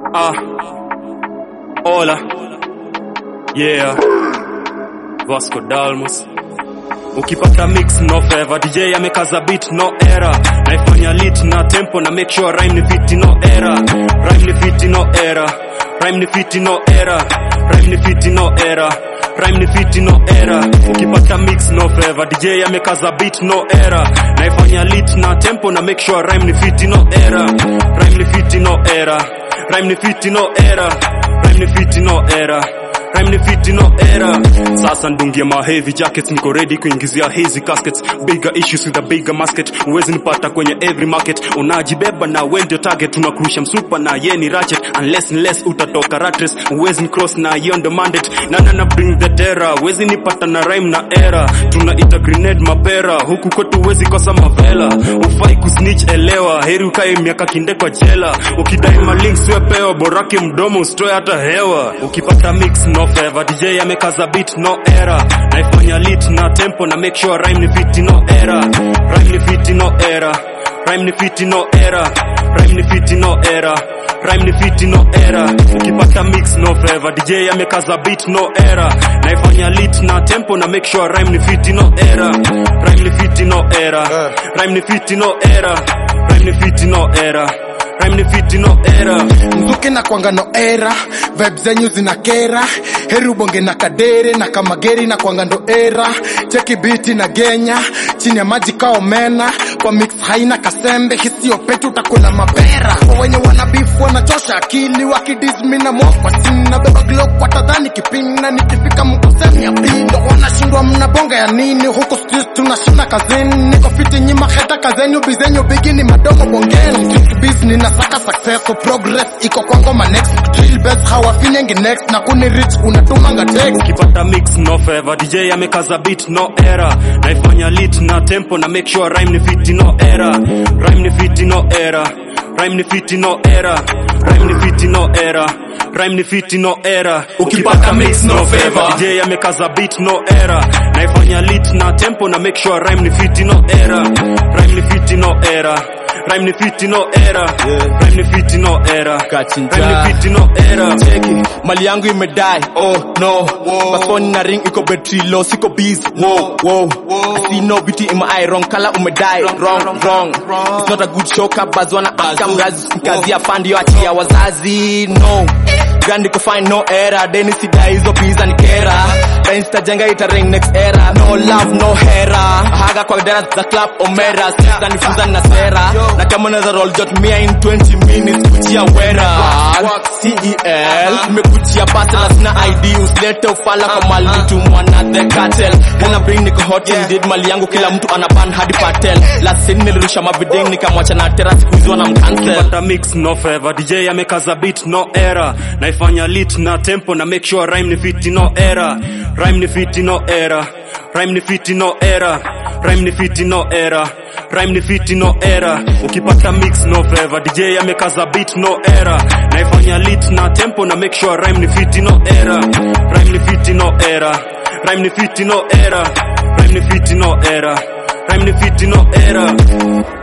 Ah, hola, yeah, Vasco Dalmas. Ukipata mix no favor, DJ amekaza beat no error, naifanya lit na tempo na make sure rhyme ni fiti no error, rhyme ni fiti no error, rhyme ni fiti no error, rhyme ni fiti no error. Rhyme ni fiti no error ukipata mix no favor DJ amekaza beat no error naifanya lit na tempo na make sure rhyme ni fiti no error rhyme ni fiti no error rhyme ni fiti no error rhyme ni fiti no error rhyme ni fiti no error sasa ndungia ma heavy jackets niko ready kuingizia hazy caskets bigger issues with a bigger basket uwezi nipata kwenye every market unajibeba na we ndio target tunakurusha msupa na ye ni ratchet unless unless utatoka rat race uwezi ni cross na hiyo ndo mandate nana na bring the terror uwezi nipata na rhyme na era tunaita grenade mapera huku kwetu uwezi kosa mavela ufai kusnitch elewa heri ukae miaka kinde kwa jela ukidai malinks wepewa borake mdomo usitoe hata hewa ukipata mix no favor DJ amekaza beat no error naifanya lit na tempo na make sure rhyme ni fiti no error rhyme ni fiti no error rhyme ni fiti no error rhyme ni fiti no error rhyme ni fiti no error ukipata mix no favor DJ amekaza beat no error naifanya lit na tempo na make sure rhyme ni fiti no error rhyme ni fiti no error rhyme ni fiti no error rhyme ni fiti no error rhyme ni fiti no error mzuke na kwanga no era vibe zenyu zina kera heri ubonge na kadere na kamageri na kwanga ndo era cheki biti na genya chini ya maji kao mena kwa mix haina kasembe hisio petu utakula mapera kwa wenye wana beef wanachosha akili wakidismi na mokwa sina beba glock watadhani kipina nikifika mkusemi ya pindo wanashindwa mnabonga ya nini huku street tunashinda kazini niko fiti nyima heta kazenyu bizenyu bigini madogo bongeni Street business nasaka success so progress iko kwa ngoma next drill best hawafinyengi next na kuni rich unatumanga text ukipata mix no favor DJ amekaza beat no error naifanya lit na tempo na make sure rhyme ni fiti no error rhyme ni fiti no error rhyme ni fiti no error rhyme ni fiti no error rhyme ni fiti no error ukipata mix no favor DJ amekaza beat no error naifanya lit na tempo na make sure rhyme ni fiti no error rhyme ni fiti no error rhyme ni fiti no error rhyme ni fiti no error Kachinja. rhyme ni fiti no error cheki mali yangu imedai oh no passport na ring iko battery low siko busy whoa whoa I see no beauty in my eye wrong color umedai wrong wrong it's not a good show kabazwana aka mrazi kazi ya fund yo achia wazazi no Grandi ko find no error deni sidai hizo pizza ni kera Insta jenga ita ring next era no love no hera haga kwa dara za club omera sasa nifunza na sera na kama unaweza roll jot mia in 20 minutes kuchia wera CEL nimekuchia pasa na sina ID usilete ufala kwa mali tumwa na the cartel Gonna bring niko hot indeed mali yangu kila mtu ana ban hadi patel last scene nilirusha mabiding nikamwacha na tera siku hizi wanamcancel Pata mix no favor DJ amekaza beat no error naifanya lit na tempo na make sure rhyme ni fiti no error rhyme ni fiti no error rhyme ni fiti no error rhyme ni fiti no error rhyme ni fiti no error ukipata mix no favor DJ amekaza beat no error naifanya lit na tempo na make sure rhyme ni fiti no error rhyme ni fiti no error rhyme ni fiti no error rhyme ni fiti no error rhyme ni fiti no error